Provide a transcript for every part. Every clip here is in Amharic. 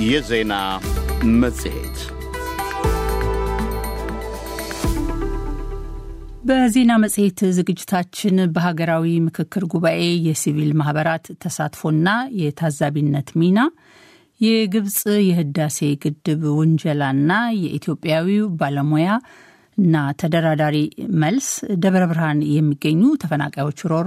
የዜና መጽሔት በዜና መጽሔት ዝግጅታችን በሀገራዊ ምክክር ጉባኤ የሲቪል ማህበራት ተሳትፎና የታዛቢነት ሚና፣ የግብፅ የህዳሴ ግድብ ውንጀላና የኢትዮጵያዊው ባለሙያ እና ተደራዳሪ መልስ፣ ደብረ ብርሃን የሚገኙ ተፈናቃዮች ሮሮ፣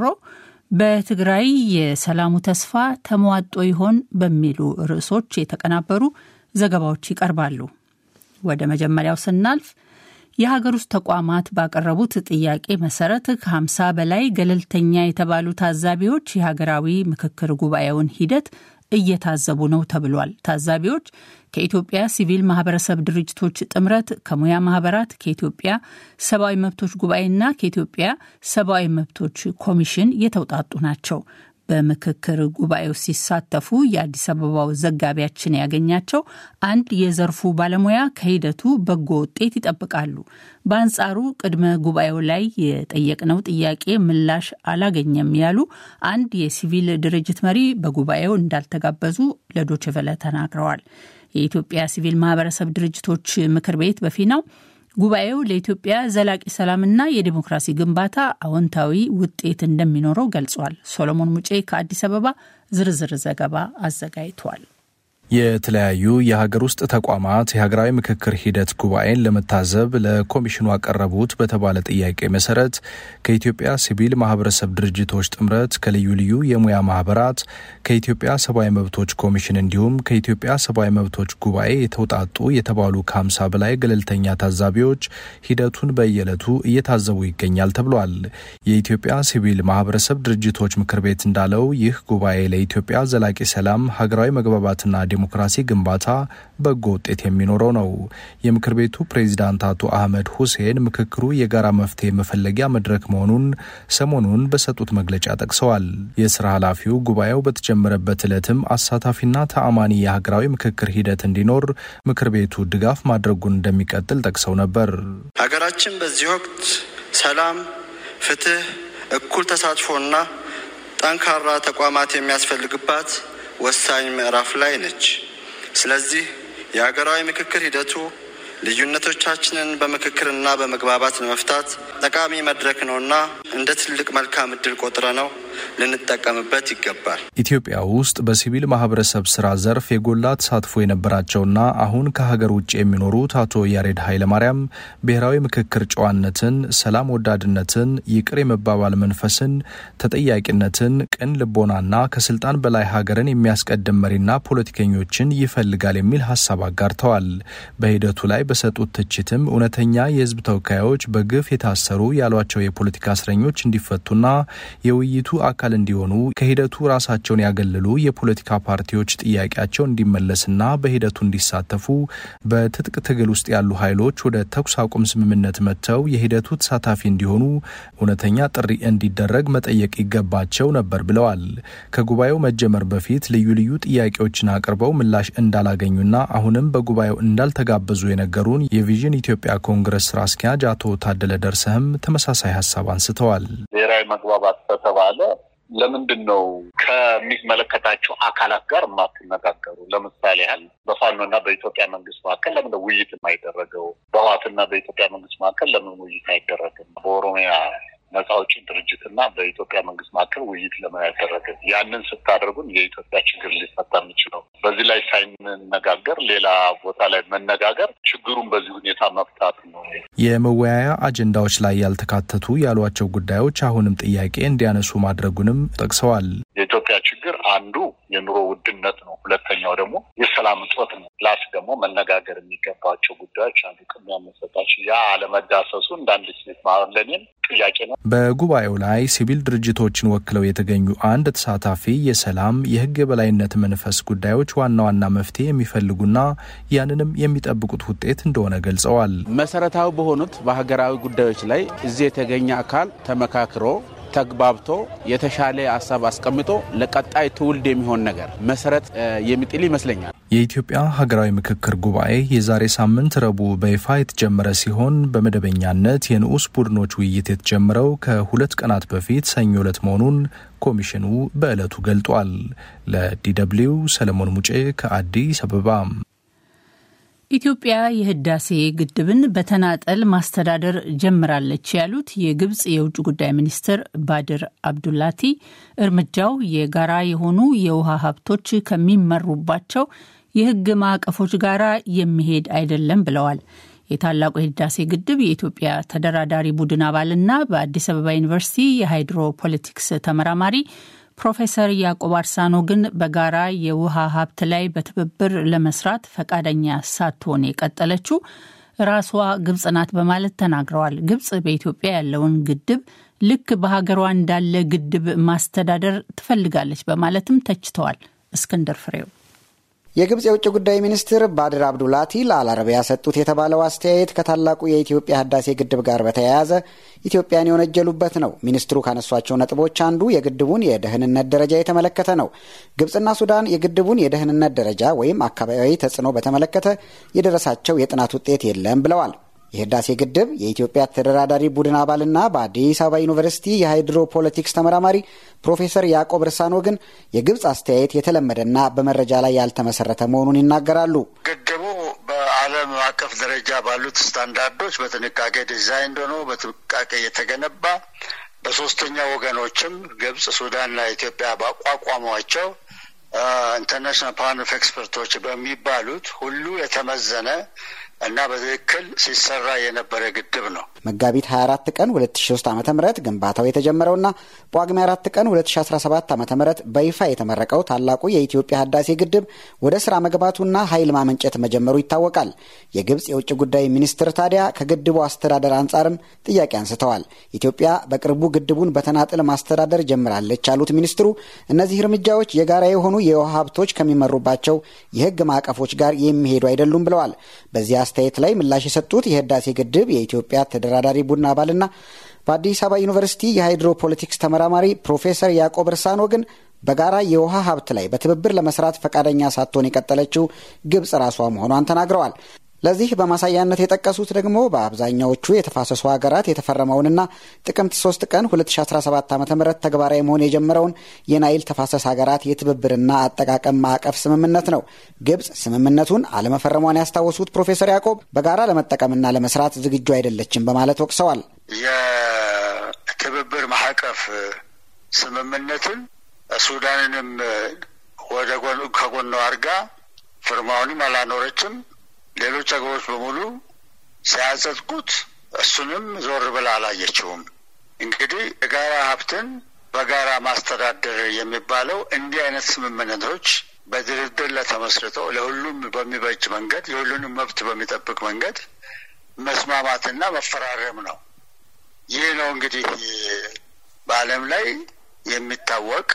በትግራይ የሰላሙ ተስፋ ተሟጦ ይሆን በሚሉ ርዕሶች የተቀናበሩ ዘገባዎች ይቀርባሉ። ወደ መጀመሪያው ስናልፍ የሀገር ውስጥ ተቋማት ባቀረቡት ጥያቄ መሰረት ከ50 በላይ ገለልተኛ የተባሉ ታዛቢዎች የሀገራዊ ምክክር ጉባኤውን ሂደት እየታዘቡ ነው ተብሏል። ታዛቢዎች ከኢትዮጵያ ሲቪል ማህበረሰብ ድርጅቶች ጥምረት፣ ከሙያ ማህበራት፣ ከኢትዮጵያ ሰብአዊ መብቶች ጉባኤና ከኢትዮጵያ ሰብአዊ መብቶች ኮሚሽን የተውጣጡ ናቸው። በምክክር ጉባኤው ሲሳተፉ የአዲስ አበባው ዘጋቢያችን ያገኛቸው አንድ የዘርፉ ባለሙያ ከሂደቱ በጎ ውጤት ይጠብቃሉ። በአንጻሩ ቅድመ ጉባኤው ላይ የጠየቅነው ጥያቄ ምላሽ አላገኘም ያሉ አንድ የሲቪል ድርጅት መሪ በጉባኤው እንዳልተጋበዙ ለዶችቨለ ተናግረዋል። የኢትዮጵያ ሲቪል ማህበረሰብ ድርጅቶች ምክር ቤት በፊናው ጉባኤው ለኢትዮጵያ ዘላቂ ሰላምና የዲሞክራሲ ግንባታ አዎንታዊ ውጤት እንደሚኖረው ገልጿል። ሶሎሞን ሙጬ ከአዲስ አበባ ዝርዝር ዘገባ አዘጋጅቷል። የተለያዩ የሀገር ውስጥ ተቋማት የሀገራዊ ምክክር ሂደት ጉባኤን ለመታዘብ ለኮሚሽኑ አቀረቡት በተባለ ጥያቄ መሰረት ከኢትዮጵያ ሲቪል ማህበረሰብ ድርጅቶች ጥምረት፣ ከልዩ ልዩ የሙያ ማህበራት፣ ከኢትዮጵያ ሰብአዊ መብቶች ኮሚሽን እንዲሁም ከኢትዮጵያ ሰብአዊ መብቶች ጉባኤ የተውጣጡ የተባሉ ከሀምሳ በላይ ገለልተኛ ታዛቢዎች ሂደቱን በየዕለቱ እየታዘቡ ይገኛል ተብሏል። የኢትዮጵያ ሲቪል ማህበረሰብ ድርጅቶች ምክር ቤት እንዳለው ይህ ጉባኤ ለኢትዮጵያ ዘላቂ ሰላም፣ ሀገራዊ መግባባትና ዲሞክራሲ ግንባታ በጎ ውጤት የሚኖረው ነው። የምክር ቤቱ ፕሬዚዳንት አቶ አህመድ ሁሴን ምክክሩ የጋራ መፍትሄ መፈለጊያ መድረክ መሆኑን ሰሞኑን በሰጡት መግለጫ ጠቅሰዋል። የስራ ኃላፊው ጉባኤው በተጀመረበት ዕለትም አሳታፊና ተአማኒ የሀገራዊ ምክክር ሂደት እንዲኖር ምክር ቤቱ ድጋፍ ማድረጉን እንደሚቀጥል ጠቅሰው ነበር። ሀገራችን በዚህ ወቅት ሰላም፣ ፍትህ፣ እኩል ተሳትፎና ጠንካራ ተቋማት የሚያስፈልግባት ወሳኝ ምዕራፍ ላይ ነች። ስለዚህ የሀገራዊ ምክክር ሂደቱ ልዩነቶቻችንን በምክክርና በመግባባት ለመፍታት ጠቃሚ መድረክ ነውና እንደ ትልቅ መልካም እድል ቆጥረ ነው ልንጠቀምበት ይገባል። ኢትዮጵያ ውስጥ በሲቪል ማህበረሰብ ስራ ዘርፍ የጎላ ተሳትፎ የነበራቸውና አሁን ከሀገር ውጭ የሚኖሩት አቶ ያሬድ ኃይለማርያም ብሔራዊ ምክክር ጨዋነትን፣ ሰላም ወዳድነትን፣ ይቅር የመባባል መንፈስን፣ ተጠያቂነትን፣ ቅን ልቦናና ከስልጣን በላይ ሀገርን የሚያስቀድም መሪና ፖለቲከኞችን ይፈልጋል የሚል ሀሳብ አጋርተዋል። በሂደቱ ላይ በሰጡት ትችትም እውነተኛ የህዝብ ተወካዮች በግፍ የታሰሩ ያሏቸው የፖለቲካ እስረኞች እንዲፈቱና የውይይቱ አካል እንዲሆኑ ከሂደቱ ራሳቸውን ያገለሉ የፖለቲካ ፓርቲዎች ጥያቄያቸው እንዲመለስና በሂደቱ እንዲሳተፉ በትጥቅ ትግል ውስጥ ያሉ ኃይሎች ወደ ተኩስ አቁም ስምምነት መጥተው የሂደቱ ተሳታፊ እንዲሆኑ እውነተኛ ጥሪ እንዲደረግ መጠየቅ ይገባቸው ነበር ብለዋል። ከጉባኤው መጀመር በፊት ልዩ ልዩ ጥያቄዎችን አቅርበው ምላሽ እንዳላገኙና አሁንም በጉባኤው እንዳልተጋበዙ የነገሩን የቪዥን ኢትዮጵያ ኮንግረስ ስራ አስኪያጅ አቶ ታደለ ደርሰህም ተመሳሳይ ሀሳብ አንስተዋል። ብሔራዊ መግባባት ከተባለ ለምንድን ነው ከሚመለከታቸው አካላት ጋር የማትነጋገሩ? ለምሳሌ ያህል በፋኖና በኢትዮጵያ መንግስት መካከል ለምን ውይይት የማይደረገው? በህወሓትና በኢትዮጵያ መንግስት መካከል ለምን ውይይት አይደረግም? በኦሮሚያ ነጻ አውጪ ድርጅትና በኢትዮጵያ መንግስት መካከል ውይይት ለምን አይደረግም? ያንን ስታደርጉን የኢትዮጵያ ችግር ሊፈታ የሚችለው በዚህ ላይ ሳይነጋገር ሌላ ቦታ ላይ መነጋገር ችግሩን በዚህ ሁኔታ መፍታት ነው። የመወያያ አጀንዳዎች ላይ ያልተካተቱ ያሏቸው ጉዳዮች አሁንም ጥያቄ እንዲያነሱ ማድረጉንም ጠቅሰዋል። የኢትዮጵያ ችግር አንዱ የኑሮ ውድነት ነው። ሁለተኛው ደግሞ የሰላም እጦት ነው። ፕላስ ደግሞ መነጋገር የሚገባቸው ጉዳዮች አንዱ ቅድሚያ መሰጣቸው ያ አለመዳሰሱ እንዳንድ ሴት ለኔም ጥያቄ ነው። በጉባኤው ላይ ሲቪል ድርጅቶችን ወክለው የተገኙ አንድ ተሳታፊ የሰላም የህግ የበላይነት መንፈስ ጉዳዮች ዋና ዋና መፍትሄ የሚፈልጉና ያንንም የሚጠብቁት ውጤት እንደሆነ ገልጸዋል። መሰረታዊ በሆኑት በሀገራዊ ጉዳዮች ላይ እዚህ የተገኘ አካል ተመካክሮ ተግባብቶ የተሻለ ሀሳብ አስቀምጦ ለቀጣይ ትውልድ የሚሆን ነገር መሰረት የሚጥል ይመስለኛል። የኢትዮጵያ ሀገራዊ ምክክር ጉባኤ የዛሬ ሳምንት ረቡዕ በይፋ የተጀመረ ሲሆን በመደበኛነት የንዑስ ቡድኖች ውይይት የተጀመረው ከሁለት ቀናት በፊት ሰኞ ዕለት መሆኑን ኮሚሽኑ በዕለቱ ገልጧል። ለዲደብሊው ሰለሞን ሙጬ ከአዲስ አበባ። ኢትዮጵያ የህዳሴ ግድብን በተናጠል ማስተዳደር ጀምራለች ያሉት የግብጽ የውጭ ጉዳይ ሚኒስትር ባድር አብዱላቲ እርምጃው የጋራ የሆኑ የውሃ ሀብቶች ከሚመሩባቸው የህግ ማዕቀፎች ጋር የሚሄድ አይደለም ብለዋል። የታላቁ የህዳሴ ግድብ የኢትዮጵያ ተደራዳሪ ቡድን አባልና በአዲስ አበባ ዩኒቨርሲቲ የሃይድሮ ፖለቲክስ ተመራማሪ ፕሮፌሰር ያዕቆብ አርሳኖ ግን በጋራ የውሃ ሀብት ላይ በትብብር ለመስራት ፈቃደኛ ሳትሆን የቀጠለችው ራሷ ግብጽ ናት በማለት ተናግረዋል። ግብጽ በኢትዮጵያ ያለውን ግድብ ልክ በሀገሯ እንዳለ ግድብ ማስተዳደር ትፈልጋለች በማለትም ተችተዋል። እስክንድር ፍሬው የግብጽ የውጭ ጉዳይ ሚኒስትር ባድር አብዱላቲ ለአልአረቢያ ሰጡት የተባለው አስተያየት ከታላቁ የኢትዮጵያ ህዳሴ ግድብ ጋር በተያያዘ ኢትዮጵያን የወነጀሉበት ነው። ሚኒስትሩ ካነሷቸው ነጥቦች አንዱ የግድቡን የደህንነት ደረጃ የተመለከተ ነው። ግብጽና ሱዳን የግድቡን የደህንነት ደረጃ ወይም አካባቢያዊ ተጽዕኖ በተመለከተ የደረሳቸው የጥናት ውጤት የለም ብለዋል። የህዳሴ ግድብ የኢትዮጵያ ተደራዳሪ ቡድን አባልና በአዲስ አበባ ዩኒቨርሲቲ የሃይድሮ ፖለቲክስ ተመራማሪ ፕሮፌሰር ያዕቆብ እርሳኖ ግን የግብፅ አስተያየት የተለመደና በመረጃ ላይ ያልተመሰረተ መሆኑን ይናገራሉ። ግድቡ በዓለም አቀፍ ደረጃ ባሉት ስታንዳርዶች በጥንቃቄ ዲዛይን ሆኖ በጥንቃቄ የተገነባ በሶስተኛ ወገኖችም ግብፅ፣ ሱዳንና ኢትዮጵያ ባቋቋሟቸው ኢንተርናሽናል ፓነል ኦፍ ኤክስፐርቶች በሚባሉት ሁሉ የተመዘነ እና በትክክል ሲሰራ የነበረ ግድብ ነው። መጋቢት 24 ቀን 2003 ዓ ም ግንባታው የተጀመረውና በጳጉሜ 4 ቀን 2017 ዓ ም በይፋ የተመረቀው ታላቁ የኢትዮጵያ ህዳሴ ግድብ ወደ ስራ መግባቱና ኃይል ማመንጨት መጀመሩ ይታወቃል። የግብፅ የውጭ ጉዳይ ሚኒስትር ታዲያ ከግድቡ አስተዳደር አንጻርም ጥያቄ አንስተዋል። ኢትዮጵያ በቅርቡ ግድቡን በተናጥል ማስተዳደር ጀምራለች ያሉት ሚኒስትሩ እነዚህ እርምጃዎች የጋራ የሆኑ የውሃ ሀብቶች ከሚመሩባቸው የህግ ማዕቀፎች ጋር የሚሄዱ አይደሉም ብለዋል። በዚህ አስተያየት ላይ ምላሽ የሰጡት የህዳሴ ግድብ የኢትዮጵያ ተደራዳሪ ቡድን አባልና በአዲስ አበባ ዩኒቨርሲቲ የሃይድሮ ፖለቲክስ ተመራማሪ ፕሮፌሰር ያዕቆብ እርሳኖ ግን በጋራ የውሃ ሀብት ላይ በትብብር ለመስራት ፈቃደኛ ሳትሆን የቀጠለችው ግብጽ ራሷ መሆኗን ተናግረዋል። ለዚህ በማሳያነት የጠቀሱት ደግሞ በአብዛኛዎቹ የተፋሰሱ ሀገራት የተፈረመውንና ጥቅምት 3 ቀን 2017 ዓ ም ተግባራዊ መሆን የጀመረውን የናይል ተፋሰስ ሀገራት የትብብርና አጠቃቀም ማዕቀፍ ስምምነት ነው። ግብጽ ስምምነቱን አለመፈረሟን ያስታወሱት ፕሮፌሰር ያዕቆብ በጋራ ለመጠቀምና ለመስራት ዝግጁ አይደለችም በማለት ወቅሰዋል። የትብብር ማዕቀፍ ስምምነትን ሱዳንንም ወደ ከጎኗ አድርጋ ፍርማውንም አላኖረችም። ሌሎች ሀገሮች በሙሉ ሲያጸድቁት እሱንም ዞር ብላ አላየችውም። እንግዲህ የጋራ ሀብትን በጋራ ማስተዳደር የሚባለው እንዲህ አይነት ስምምነቶች በድርድር ላይ ተመስርተው ለሁሉም በሚበጅ መንገድ የሁሉንም መብት በሚጠብቅ መንገድ መስማማትና መፈራረም ነው። ይህ ነው እንግዲህ በዓለም ላይ የሚታወቅ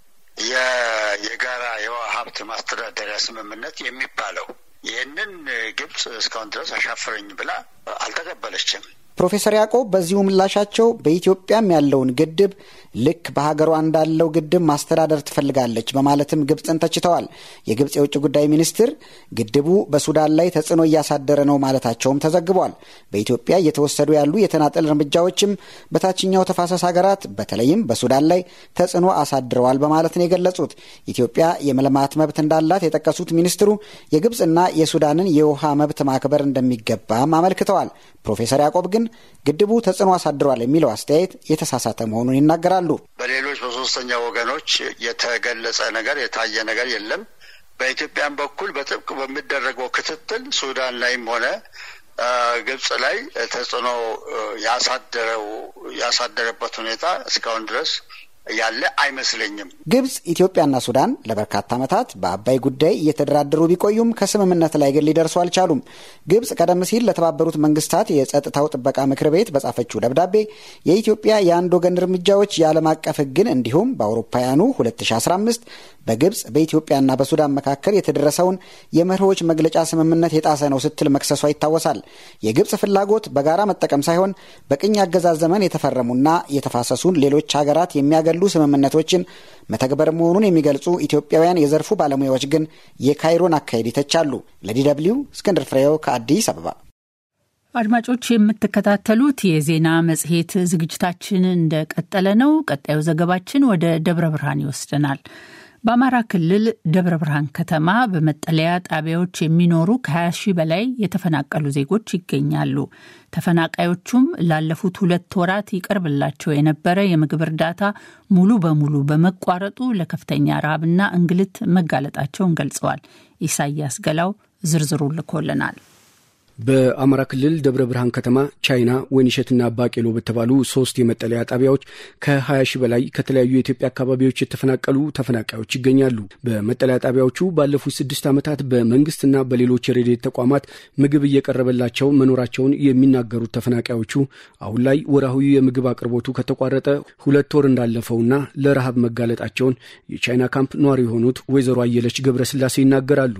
የጋራ የውሃ ሀብት ማስተዳደሪያ ስምምነት የሚባለው። ይህንን ግብጽ እስካሁን ድረስ አሻፈረኝ ብላ አልተቀበለችም። ፕሮፌሰር ያዕቆብ በዚሁ ምላሻቸው በኢትዮጵያም ያለውን ግድብ ልክ በሀገሯ እንዳለው ግድብ ማስተዳደር ትፈልጋለች በማለትም ግብፅን ተችተዋል። የግብፅ የውጭ ጉዳይ ሚኒስትር ግድቡ በሱዳን ላይ ተጽዕኖ እያሳደረ ነው ማለታቸውም ተዘግቧል። በኢትዮጵያ እየተወሰዱ ያሉ የተናጠል እርምጃዎችም በታችኛው ተፋሰስ ሀገራት በተለይም በሱዳን ላይ ተጽዕኖ አሳድረዋል በማለት ነው የገለጹት። ኢትዮጵያ የመልማት መብት እንዳላት የጠቀሱት ሚኒስትሩ የግብፅና የሱዳንን የውሃ መብት ማክበር እንደሚገባም አመልክተዋል። ፕሮፌሰር ያዕቆብ ግን ግድቡ ተጽዕኖ አሳድሯል የሚለው አስተያየት የተሳሳተ መሆኑን ይናገራሉ። በሌሎች በሶስተኛ ወገኖች የተገለጸ ነገር የታየ ነገር የለም። በኢትዮጵያን በኩል በጥብቅ በሚደረገው ክትትል ሱዳን ላይም ሆነ ግብጽ ላይ ተጽዕኖ ያሳደረው ያሳደረበት ሁኔታ እስካሁን ድረስ ያለ አይመስለኝም። ግብጽ፣ ኢትዮጵያና ሱዳን ለበርካታ ዓመታት በአባይ ጉዳይ እየተደራደሩ ቢቆዩም ከስምምነት ላይ ግን ሊደርሱ አልቻሉም። ግብጽ ቀደም ሲል ለተባበሩት መንግስታት የጸጥታው ጥበቃ ምክር ቤት በጻፈችው ደብዳቤ የኢትዮጵያ የአንድ ወገን እርምጃዎች የዓለም አቀፍ ሕግን እንዲሁም በአውሮፓውያኑ 2015 በግብጽ በኢትዮጵያና በሱዳን መካከል የተደረሰውን የመርሆች መግለጫ ስምምነት የጣሰ ነው ስትል መክሰሷ ይታወሳል። የግብጽ ፍላጎት በጋራ መጠቀም ሳይሆን በቅኝ አገዛዝ ዘመን የተፈረሙና የተፋሰሱን ሌሎች ሀገራት የሚያገሉ ስምምነቶችን መተግበር መሆኑን የሚገልጹ ኢትዮጵያውያን የዘርፉ ባለሙያዎች ግን የካይሮን አካሄድ ይተቻሉ። ለዲ ደብልዩ እስክንድር ፍሬው ከአዲስ አበባ። አድማጮች የምትከታተሉት የዜና መጽሔት ዝግጅታችን እንደቀጠለ ነው። ቀጣዩ ዘገባችን ወደ ደብረ ብርሃን ይወስደናል። በአማራ ክልል ደብረ ብርሃን ከተማ በመጠለያ ጣቢያዎች የሚኖሩ ከ20 ሺህ በላይ የተፈናቀሉ ዜጎች ይገኛሉ። ተፈናቃዮቹም ላለፉት ሁለት ወራት ይቀርብላቸው የነበረ የምግብ እርዳታ ሙሉ በሙሉ በመቋረጡ ለከፍተኛ ረሃብና እንግልት መጋለጣቸውን ገልጸዋል። ኢሳያስ ገላው ዝርዝሩ ልኮልናል። በአማራ ክልል ደብረ ብርሃን ከተማ ቻይና፣ ወይንሸትና ባቄሎ በተባሉ ሶስት የመጠለያ ጣቢያዎች ከ20 ሺህ በላይ ከተለያዩ የኢትዮጵያ አካባቢዎች የተፈናቀሉ ተፈናቃዮች ይገኛሉ። በመጠለያ ጣቢያዎቹ ባለፉት ስድስት ዓመታት በመንግስትና በሌሎች የረድኤት ተቋማት ምግብ እየቀረበላቸው መኖራቸውን የሚናገሩት ተፈናቃዮቹ አሁን ላይ ወርሃዊ የምግብ አቅርቦቱ ከተቋረጠ ሁለት ወር እንዳለፈውና ለረሃብ መጋለጣቸውን የቻይና ካምፕ ነዋሪ የሆኑት ወይዘሮ አየለች ገብረስላሴ ይናገራሉ።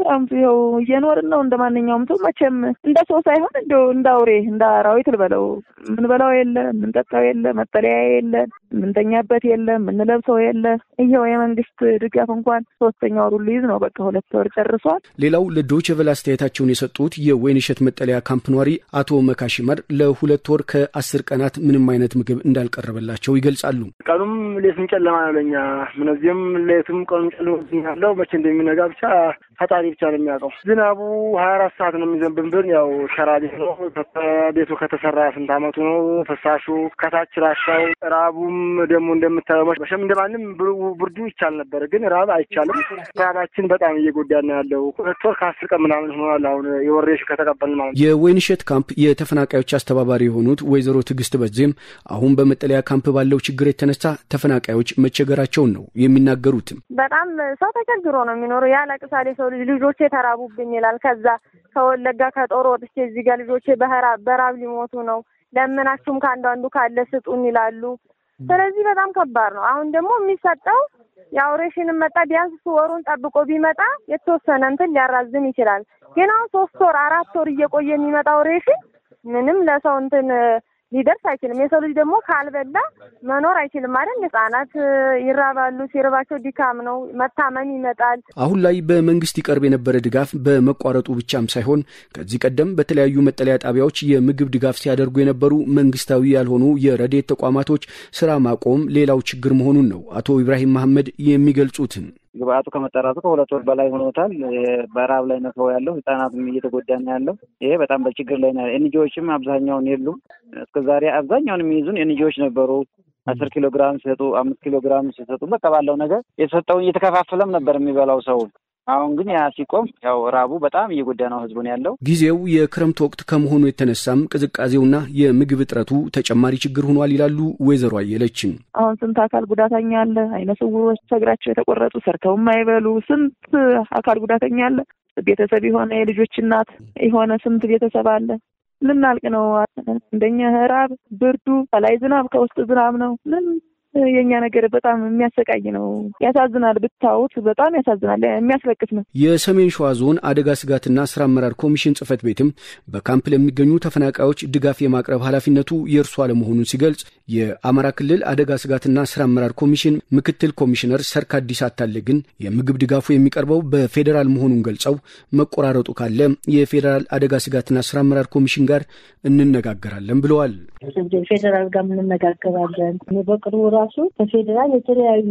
ያው እየኖርን ነው እንደ ማንኛውም ሰው መቼም እንደ ሰው ሳይሆን እንደ እንደ አውሬ እንደ አራዊት ልበለው ምንበላው የለ ምንጠጣው የለ መጠለያ የለ ምንተኛበት የለ ምንለብሰው የለ ይኸው የመንግስት ድጋፍ እንኳን ሶስተኛ ወሩ ሊይዝ ነው በቃ ሁለት ወር ጨርሷል ሌላው ለዶይቼ ቬለ አስተያየታቸውን የሰጡት የወይንሸት መጠለያ ካምፕ ኗሪ አቶ መካሽመር ለሁለት ወር ከአስር ቀናት ምንም አይነት ምግብ እንዳልቀረበላቸው ይገልጻሉ ቀኑም ሌቱም ጨለማ ነው ለኛ ምነዚህም ሌቱም ቀኑም ጨለማ ያለው መቼ እንደሚነጋ ብቻ ፈጣሪ ብቻ ነው የሚያውቀው። ዝናቡ ሀያ አራት ሰዓት ነው የሚዘንብብን። ያው ሸራ ቤት ነው። ቤቱ ከተሰራ ስንት አመቱ ነው። ፍሳሹ ከታች ራሻው፣ ራቡም ደግሞ እንደምታየው መሸም እንደማንም ብርዱ ይቻል ነበር፣ ግን ራብ አይቻልም። ራባችን በጣም እየጎዳን ነው ያለው። ሁለት ወር ከአስር ቀን ምናምን ሆኗል። አሁን የወሬሽን ከተቀበልን ማለት ነው። የወይንሸት ካምፕ የተፈናቃዮች አስተባባሪ የሆኑት ወይዘሮ ትዕግስት በዜም አሁን በመጠለያ ካምፕ ባለው ችግር የተነሳ ተፈናቃዮች መቸገራቸውን ነው የሚናገሩትም። በጣም ሰው ተቸግሮ ነው የሚኖረው። ያለቅሳል የሰው ልጅ ልጆቼ ተራቡብኝ ይላል። ከዛ ከወለጋ ከጦር ወጥቼ እዚህ ጋር ልጆቼ በራብ ሊሞቱ ነው፣ ለምናችሁም ከአንዳንዱ ካለ ስጡን ይላሉ። ስለዚህ በጣም ከባድ ነው። አሁን ደግሞ የሚሰጠው ያው ሬሽንም መጣ ቢያንስ ወሩን ጠብቆ ቢመጣ የተወሰነ እንትን ሊያራዝም ይችላል። ግን አሁን ሶስት ወር አራት ወር እየቆየ የሚመጣው ሬሽን ምንም ለሰው እንትን ሊደርስ አይችልም። የሰው ልጅ ደግሞ ካልበላ መኖር አይችልም አይደል? ህጻናት ይራባሉ። ሲርባቸው ድካም ነው፣ መታመም ይመጣል። አሁን ላይ በመንግስት ይቀርብ የነበረ ድጋፍ በመቋረጡ ብቻም ሳይሆን ከዚህ ቀደም በተለያዩ መጠለያ ጣቢያዎች የምግብ ድጋፍ ሲያደርጉ የነበሩ መንግስታዊ ያልሆኑ የረድኤት ተቋማቶች ስራ ማቆም ሌላው ችግር መሆኑን ነው አቶ ኢብራሂም መሐመድ የሚገልጹትን ግብአቱ ከመጠራቱ ከሁለት ወር በላይ ሆኖታል። በረሀብ ላይ ነው ሰው ያለው። ህጻናትም እየተጎዳ ነው ያለው። ይሄ በጣም በችግር ላይ ነው። ኤንጂዎችም አብዛኛውን የሉም። እስከዛሬ አብዛኛውን የሚይዙን ኤንጂዎች ነበሩ። አስር ኪሎ ግራም ሲሰጡ፣ አምስት ኪሎ ግራም ሲሰጡ፣ በቃ ባለው ነገር የተሰጠውን እየተከፋፈለም ነበር የሚበላው ሰው። አሁን ግን ያ ሲቆም ያው ራቡ በጣም እየጎዳ ነው ህዝቡን ያለው። ጊዜው የክረምት ወቅት ከመሆኑ የተነሳም ቅዝቃዜውና የምግብ እጥረቱ ተጨማሪ ችግር ሆኗል ይላሉ ወይዘሮ አየለችም። አሁን ስንት አካል ጉዳተኛ አለ፣ አይነ ስውሮች፣ እግራቸው የተቆረጡ ሰርተው የማይበሉ ስንት አካል ጉዳተኛ አለ። ቤተሰብ የሆነ የልጆች እናት የሆነ ስንት ቤተሰብ አለ። ልናልቅ ነው። እንደኛ ራብ፣ ብርዱ፣ ከላይ ዝናብ፣ ከውስጥ ዝናብ ነው። ምን የእኛ ነገር በጣም የሚያሰቃይ ነው። ያሳዝናል። ብታዩት በጣም ያሳዝናል። የሚያስለቅስ ነው። የሰሜን ሸዋ ዞን አደጋ ስጋትና ስራ አመራር ኮሚሽን ጽህፈት ቤትም በካምፕ ለሚገኙ ተፈናቃዮች ድጋፍ የማቅረብ ኃላፊነቱ የእርሱ አለመሆኑን ሲገልጽ የአማራ ክልል አደጋ ስጋትና ስራ አመራር ኮሚሽን ምክትል ኮሚሽነር ሰርካዲስ አታለ ግን የምግብ ድጋፉ የሚቀርበው በፌዴራል መሆኑን ገልጸው መቆራረጡ ካለ የፌዴራል አደጋ ስጋትና ስራ አመራር ኮሚሽን ጋር እንነጋገራለን ብለዋል። ፌዴራል ጋር እንነጋገራለን በቅርቡ ራሱ ከፌዴራል የተለያዩ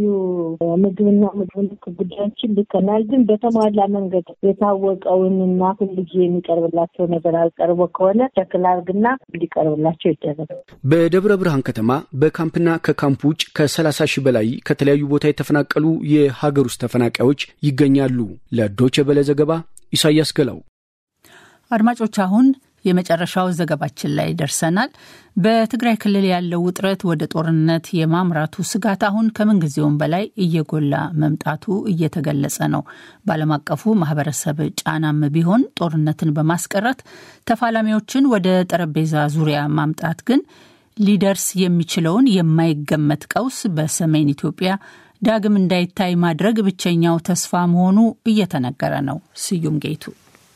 ምግብና ምግብ ነክ ጉዳዮችን ልከናል። ግን በተሟላ መንገድ የታወቀውን እና ሁልጊዜ የሚቀርብላቸው ነገር አልቀርቦ ከሆነ ሸክል አድርግና እንዲቀርብላቸው ይደረጋል። በደብረ ብርሃን ከተማ በካምፕና ከካምፕ ውጭ ከሰላሳ ሺህ በላይ ከተለያዩ ቦታ የተፈናቀሉ የሀገር ውስጥ ተፈናቃዮች ይገኛሉ። ለዶቼ ቬለ ዘገባ ኢሳያስ ገላው። አድማጮች አሁን የመጨረሻው ዘገባችን ላይ ደርሰናል። በትግራይ ክልል ያለው ውጥረት ወደ ጦርነት የማምራቱ ስጋት አሁን ከምንጊዜውም በላይ እየጎላ መምጣቱ እየተገለጸ ነው። በዓለም አቀፉ ማህበረሰብ ጫናም ቢሆን ጦርነትን በማስቀረት ተፋላሚዎችን ወደ ጠረጴዛ ዙሪያ ማምጣት ግን ሊደርስ የሚችለውን የማይገመት ቀውስ በሰሜን ኢትዮጵያ ዳግም እንዳይታይ ማድረግ ብቸኛው ተስፋ መሆኑ እየተነገረ ነው። ስዩም ጌቱ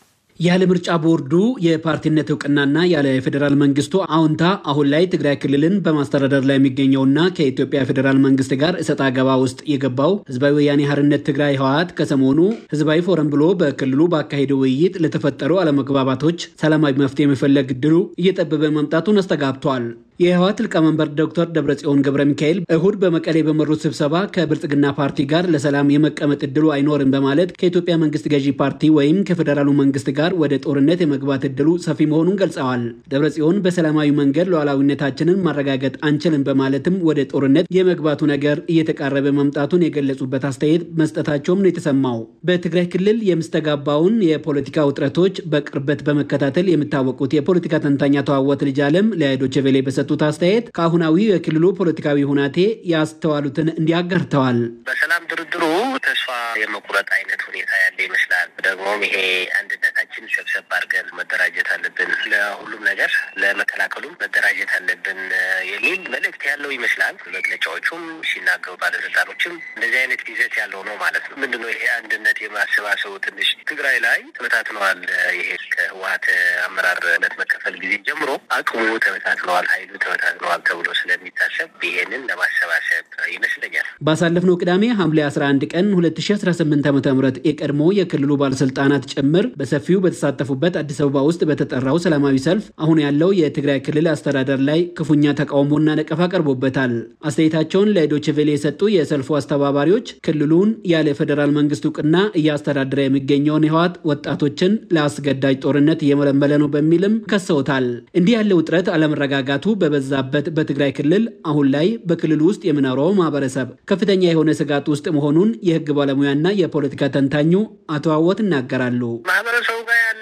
ያለ ምርጫ ቦርዱ የፓርቲነት እውቅናና ያለ ፌዴራል መንግስቱ አዎንታ አሁን ላይ ትግራይ ክልልን በማስተዳደር ላይ የሚገኘውና ከኢትዮጵያ ፌዴራል መንግስት ጋር እሰጥ አገባ ውስጥ የገባው ህዝባዊ ወያኔ ሓርነት ትግራይ ህወሓት ከሰሞኑ ህዝባዊ ፎረም ብሎ በክልሉ ባካሄደው ውይይት ለተፈጠሩ አለመግባባቶች ሰላማዊ መፍትሄ የመፈለግ እድሉ እየጠበበ መምጣቱን አስተጋብቷል። የህወሓት ሊቀመንበር ዶክተር ደብረጽዮን ገብረ ሚካኤል እሁድ በመቀሌ በመሩት ስብሰባ ከብልጽግና ፓርቲ ጋር ለሰላም የመቀመጥ እድሉ አይኖርም በማለት ከኢትዮጵያ መንግስት ገዢ ፓርቲ ወይም ከፌዴራሉ መንግስት ጋር ወደ ጦርነት የመግባት እድሉ ሰፊ መሆኑን ገልጸዋል። ደብረጽዮን በሰላማዊ መንገድ ሉዓላዊነታችንን ማረጋገጥ አንችልም በማለትም ወደ ጦርነት የመግባቱ ነገር እየተቃረበ መምጣቱን የገለጹበት አስተያየት መስጠታቸውም ነው የተሰማው። በትግራይ ክልል የምስተጋባውን የፖለቲካ ውጥረቶች በቅርበት በመከታተል የሚታወቁት የፖለቲካ ተንታኝ አቶ አወት ልጅ አለም ለዶይቼ ቬለ በሰጡት አስተያየት ከአሁናዊ የክልሉ ፖለቲካዊ ሁናቴ ያስተዋሉትን እንዲያጋርተዋል። በሰላም ድርድሩ ተስፋ የመቁረጥ አይነት ሁኔታ ያለ ይመስላል። ደግሞም ይሄ አንድነታችን ሰብሰብ አድርገን መደራጀት አለብን፣ ለሁሉም ነገር ለመከላከሉም መደራጀት አለብን የሚል መልእክት ያለው ይመስላል። መግለጫዎቹም ሲናገሩ ባለስልጣኖችም እንደዚህ አይነት ይዘት ያለው ነው ማለት ነው። ምንድነው ይሄ አንድነት የማሰባሰቡ ትንሽ ትግራይ ላይ ተበታትነዋል። ይሄ ከህወሓት አመራርነት መከፈል ጊዜ ጀምሮ አቅሙ ተበታትነዋል፣ ኃይሉ ተበታትነዋል ተብሎ ስለሚታሰብ ይሄንን ለማሰባሰብ ይመስለኛል። ባሳለፍነው ቅዳሜ ሐምሌ 11 ቀን 2018 ዓ ም የቀድሞ የክልሉ ባለስልጣናት ጭምር በሰፊው በተሳተፉበት አዲስ አበባ ውስጥ በተጠራው ሰላማዊ ሰልፍ አሁን ያለው የትግራይ ክልል አስተዳደር ላይ ክፉኛ ተቃውሞና ነቀፋ ቀርቦበታል። አስተያየታቸውን ለዶይቼ ቬለ የሰጡ የሰልፉ አስተባባሪዎች ክልሉን ያለ ፌዴራል መንግስት እውቅና እያስተዳደረ የሚገኘውን ህወሓት ወጣቶችን ለአስገዳጅ ጦርነት እየመለመለ ነው በሚልም ከሰውታል። እንዲህ ያለ ውጥረት አለመረጋጋቱ በበዛበት በትግራይ ክልል አሁን ላይ በክልሉ ውስጥ የሚኖረው ማህበረሰብ ከፍተኛ የሆነ ስጋት ውስጥ መሆኑን የህግ ባለሙያና የፖለቲካ ተንታኙ አቶ አወት ይናገራሉ። ማህበረሰቡ ጋር ያለ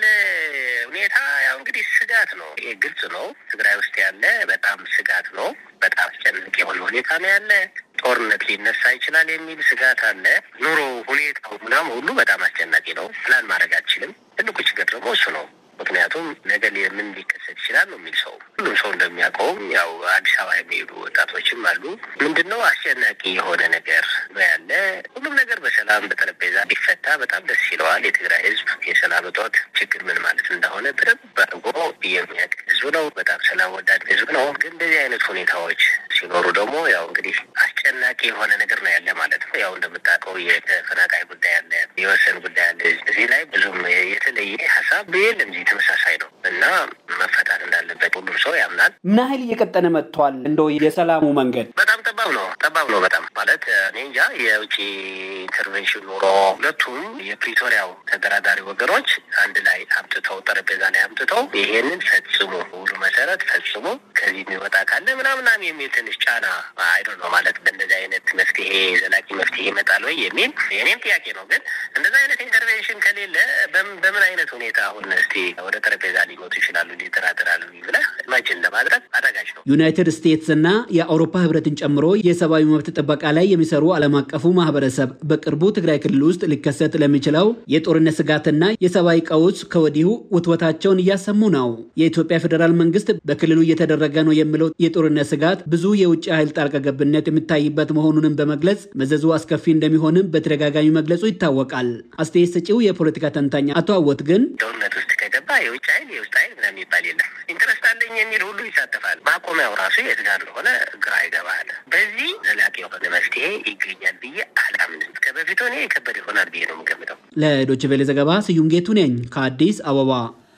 ሁኔታ ያው እንግዲህ ስጋት ነው። ይሄ ግልጽ ነው። ትግራይ ውስጥ ያለ በጣም ስጋት ነው። በጣም አስጨናቂ የሆነ ሁኔታ ነው ያለ። ጦርነት ሊነሳ ይችላል የሚል ስጋት አለ። ኑሮ ሁኔታው ምናምን ሁሉ በጣም አስጨናቂ ነው። ፕላን ማድረግ አልችልም። ትልቁ ችግር ደግሞ እሱ ነው። ምክንያቱም ነገ ምን ሊከሰት ይችላል ነው የሚል ሰው ሁሉም ሰው እንደሚያውቀውም ያው አዲስ አበባ የሚሄዱ ወጣቶችም አሉ። ምንድን ነው አስጨናቂ የሆነ ነገር ነው ያለ። ሁሉም ነገር በሰላም በጠረጴዛ ቢፈታ በጣም ደስ ይለዋል። የትግራይ ህዝብ የሰላም እጦት ችግር ምን ማለት እንደሆነ በደንብ አድርጎ የሚያውቅ ህዝብ ነው። በጣም ሰላም ወዳድ ህዝብ ነው። ግን እንደዚህ አይነት ሁኔታዎች ሲኖሩ ደግሞ ያው እንግዲህ አስጨናቂ የሆነ ነገር ነው ያለ ማለት ነው። ያው እንደምታውቀው የተፈናቃይ ጉዳይ አለ፣ የወሰን ጉዳይ አለ። እዚህ ላይ ብዙም የተለየ ሀሳብ የለም። ተመሳሳይ ነው እና መፈታት እንዳለበት ሁሉም ሰው ያምናል። ምን ያህል እየቀጠነ መጥቷል? እንደው የሰላሙ መንገድ በጣም ጠባብ ነው። ጠባብ ነው በጣም ማለት እኔ እንጃ። የውጭ ኢንተርቬንሽን ኑሮ ሁለቱም የፕሪቶሪያው ተደራዳሪ ወገኖች አንድ ላይ አምጥተው ጠረጴዛ ላይ አምጥተው ይሄንን ፈጽሙ፣ ሁሉ መሰረት ፈጽሙ፣ ከዚህ የሚወጣ ካለ ምናምናም የሚል ትንሽ ጫና አይዶ ነው ማለት በእንደዚህ አይነት መፍትሄ ዘላቂ መፍትሄ ይመጣል ወይ የሚል የኔም ጥያቄ ነው። ግን እንደዚህ አይነት ኢንተርቬንሽን ከሌለ በምን አይነት ሁኔታ አሁን እስቲ ወደ ጠረጴዛ ሊመጡ ይችላሉ ሊደራደራሉ ብለህ ኢማጅን ለማድረግ አዳጋች ነው። ዩናይትድ ስቴትስ እና የአውሮፓ ህብረትን ጨምሮ የሰብአዊ መብት ጥበቃ ላይ የሚሰሩ ዓለም አቀፉ ማህበረሰብ በቅርቡ ትግራይ ክልል ውስጥ ሊከሰት ለሚችለው የጦርነት ስጋትና የሰብአዊ ቀውስ ከወዲሁ ውትወታቸውን እያሰሙ ነው። የኢትዮጵያ ፌዴራል መንግስት በክልሉ እየተደረገ ነው የሚለው የጦርነት ስጋት ብዙ የውጭ ኃይል ጣልቃ ገብነት የሚታይበት መሆኑንም በመግለጽ መዘዙ አስከፊ እንደሚሆንም በተደጋጋሚ መግለጹ ይታወቃል። አስተያየት ሰጪው የፖለቲካ ተንታኝ አቶ አወት ግን ጦርነት ውስጥ ከገባ የውጭ ኃይል የውስጥ ኃይል ምናምን የሚባል የለም። ኢንትረስት አለኝ የሚል ሁሉ ይሳተፋል። ማቆሚያው ራሱ የት ጋር እንደሆነ ግራ ይገባል። በዚህ ዘላቂ የሆነ መፍትሄ ይገኛል ብዬ አላምንም። ከበፊቱ እኔ የከበደ ይሆናል ብዬ ነው የምገምተው። ለዶይቼ ቬለ ዘገባ ስዩም ጌቱ ነኝ ከአዲስ አበባ።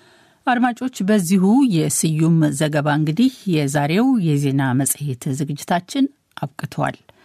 አድማጮች፣ በዚሁ የስዩም ዘገባ እንግዲህ የዛሬው የዜና መጽሔት ዝግጅታችን አብቅተዋል።